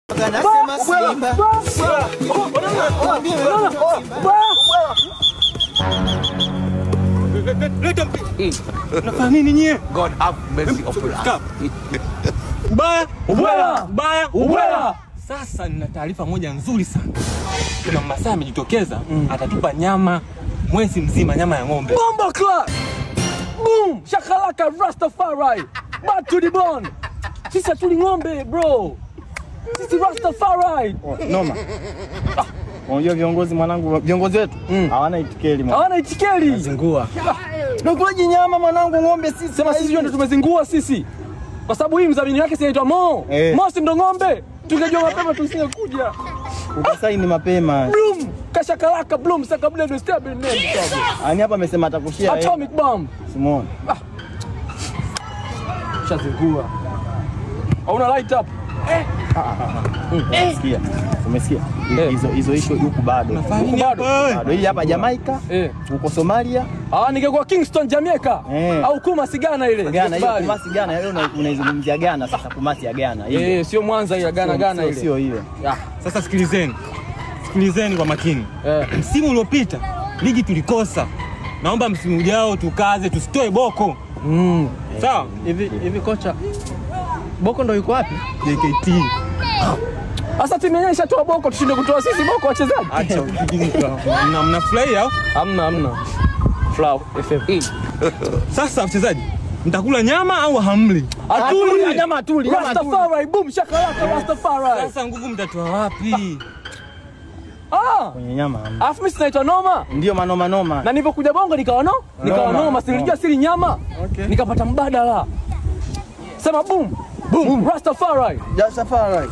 Anasema Simba. Nafanya nini nyie? God have mercy upon us. Ubaya, Ubwela! ubaya, Ubwela! Sasa nina taarifa moja nzuri sana. Kuna Masai amejitokeza, atatupa nyama mwezi mzima, nyama ya ng'ombe. Bomba clap! Boom! Shakalaka Rastafari! Back to the bone! Sisi hatuli ng'ombe bro! Sisi Rastafari! Noma. Unajua viongozi mwanangu, viongozi wetu hawana itikeli mwana. Hawana itikeli! Zingua. Nakulaji nyama mwanangu, ng'ombe sisi. Sema sisi ndio tumezingua sisi. Kwa sababu hii mdhamini wake sinaitwa Mo. Eh. Mo si ndo ng'ombe. Tungejua mapema tusingekuja. ukasaini mapema. Bloom! Kashakalaka Bloom saka blend stable name. Ani hapa amesema atakushia wewe. Atomic bomb. Simone. Shazingua. Hauna light up. Umesikia? Umesikia? Eh. Hizo hizo issue huku bado. Nafanya nini Bado. hapa wewe? Bado hii hapa Jamaica, Eh. huko Somalia, Ah, ningekuwa Kingston Jamaica Eh. au Kuma Sigana ile. Ghana hiyo Bali. kumasi Ghana, leo una- unaizungumzia Ghana sasa kumasi ya Ghana. Hiyo. Eh, sio Mwanza ile Ghana Sio- Ghana sio- ile. Sio hiyo. Ah, Sasa sikilizeni, sikilizeni kwa makini. eh. Msimu uliopita ligi tulikosa, naomba msimu ujao tukaze, tusitoe boko. Mm. Sawa? Hivi hivi kocha Boko ndo yuko wapi? JKT. Sasa timu yenyewe ishatoa Boko, tushinde kutoa sisi Boko wachezaji? Acha ujinga. Mna mnafurahia au? Hamna hamna. Flow FM. Sasa wachezaji, mtakula nyama au hamli? Atuli. Nyama atuli, nyama atuli. Rastafari, boom shakalaka Rastafari. Sasa nguvu mtatoa wapi? Ah, Kwenye nyama. alafu mimi sinaitwa Noma. Ndio manoma noma. Na nilipokuja Bongo nikawa no, nikawa Noma. Noma, silijua siri nyama. Okay. Nikapata mbadala. Sema boom. Boom. Rastafari. Ja safari.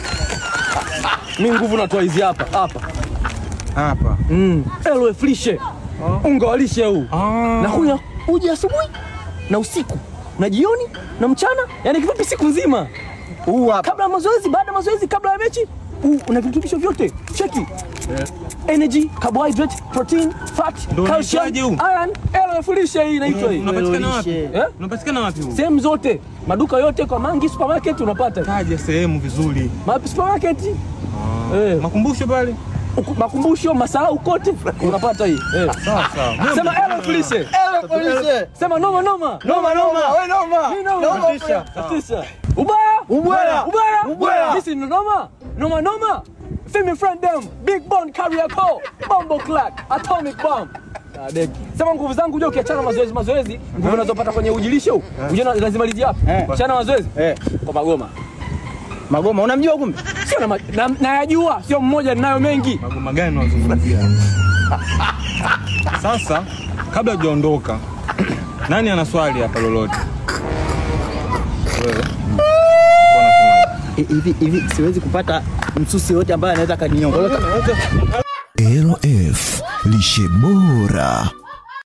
Mimi nguvu natoa hizi hapa, hapa. Hapa. Mm. Elwe flishe. Unga wa lishe huu. Ah. na kunywa uji asubuhi na usiku na jioni na mchana, yani kifupi siku nzima, Huu hapa. kabla ya mazoezi, baada ya mazoezi, kabla ya mechi. Huu una virutubisho vyote, cheki energy, carbohydrate, protein, fat, Ndio calcium, unaitwaje huu? iron, elf lishe hii inaitwa hii. Unapatikana wapi? Lishe. Eh? Unapatikana wapi huu? Sehemu zote, maduka yote, kwa Mangi supermarket unapata. Taja sehemu vizuri. Ma supermarket. Eh, Makumbusho pale. uku- makumbusho, masahau kote unapata hii. Eh. Sawa sawa. Sema elf lishe. Ele polisi. Sema noma noma. Noma noma. Wewe noma. Mimi noma. Noma Tisha. pia. Tisha. Ubaya. Ubwela. Ubaya. Ubwela. This is noma. Noma noma. Femi friend them. Big Bone carrier call. Bombo clack. Atomic bomb. Ah, deki. Sema nguvu zangu uje ukiachana mazoezi mazoezi, nguvu unazopata kwenye ujilisho huu. Uje na- lazima liji hapa. Eh. Achana mazoezi. Eh, Kwa magoma. Magoma unamjua kumbe? Sio na, ma- na nayajua, sio mmoja ninayo mengi. Magoma gani unazungumzia? Sasa kabla hujaondoka, nani ana swali hapa lolote? Wewe. Uko unasemaje? Hivi hivi siwezi kupata msusi yote ambaye anaweza kaniongoza. LF lishe bora.